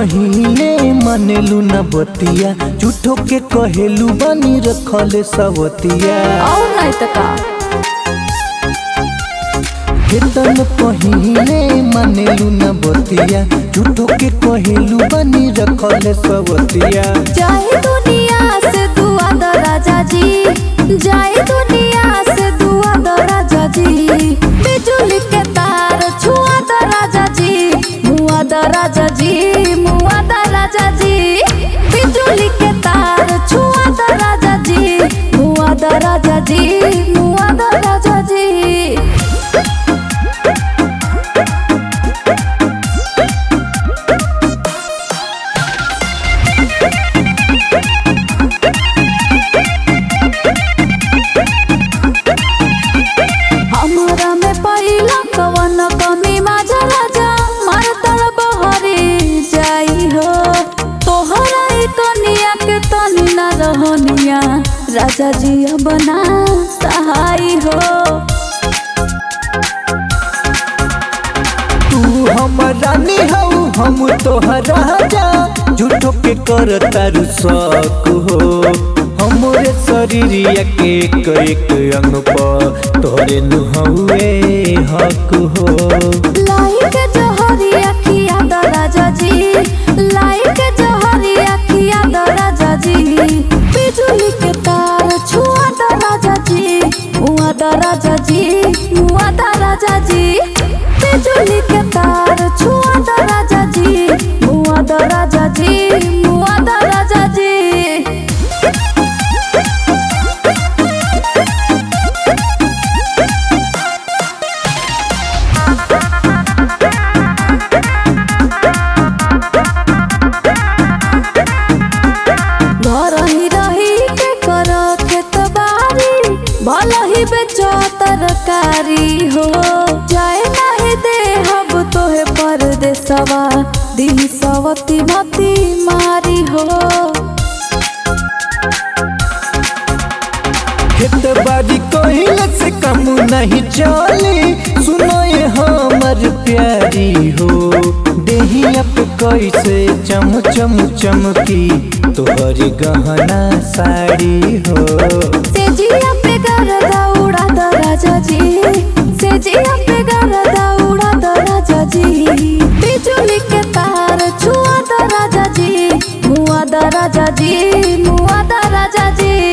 कहिले मनेलू न बतिया झूठो के कहेलू बनी रखले सवतिया और नहीं तो का केतन कहिले मनेलू न बतिया झूठो के कहेलू बनी रखले सवतिया जाए दुनिया से दुआ द राजा जी जाए दुनिया से दुआ द राजा जी बिजुली के तार छुआ द राजा जी मुआ द राजा जी मुआ द राजा जी बिजुली के तार छुआ द राजा जी मुआ द राजा जी मुआ द राजा जी हमरा में पहिला कवन कमी माझा राजा मार तल बहरी जाई हो तोहरा ई कनिया के तनी न रहनिया राजा जी बना सहाई हो तू हमर रानी हऊ हम तोहर राजा झूठो के कर तारू शक हो हमरे शरीरिया के एक एक अंग पर तोरे नुहवे हक हो लाई के जहरी अखिया द राजा जी लाई के जहरी अखिया द राजा जी बिजुली के तार छुआ द राजा जी मुआ द राजा जी मुआ द राजा जी बिजुली के तार छुआ द राजा जी मुआ द राजा जी मुआ द राजा जी घर ही रही के कर खेत बारी भल ही बेचो तरकारी हो जाए नहीं दे हब तोहे परदेसवा दिन सवती मती मारी हो खेत बाड़ी कहिले से कम नहीं चली सुनो ये हमर प्यारी हो देहिया पे कैसे चम चम चमकी तोहर गहना साड़ी हो से जिया पे गरदा उड़ा द राजा जी से जिया पे गरदा उड़ा द राजा जी बिजुली के तार छुआ द राजा जी मुआ द राजा जी मुआ द राजा जी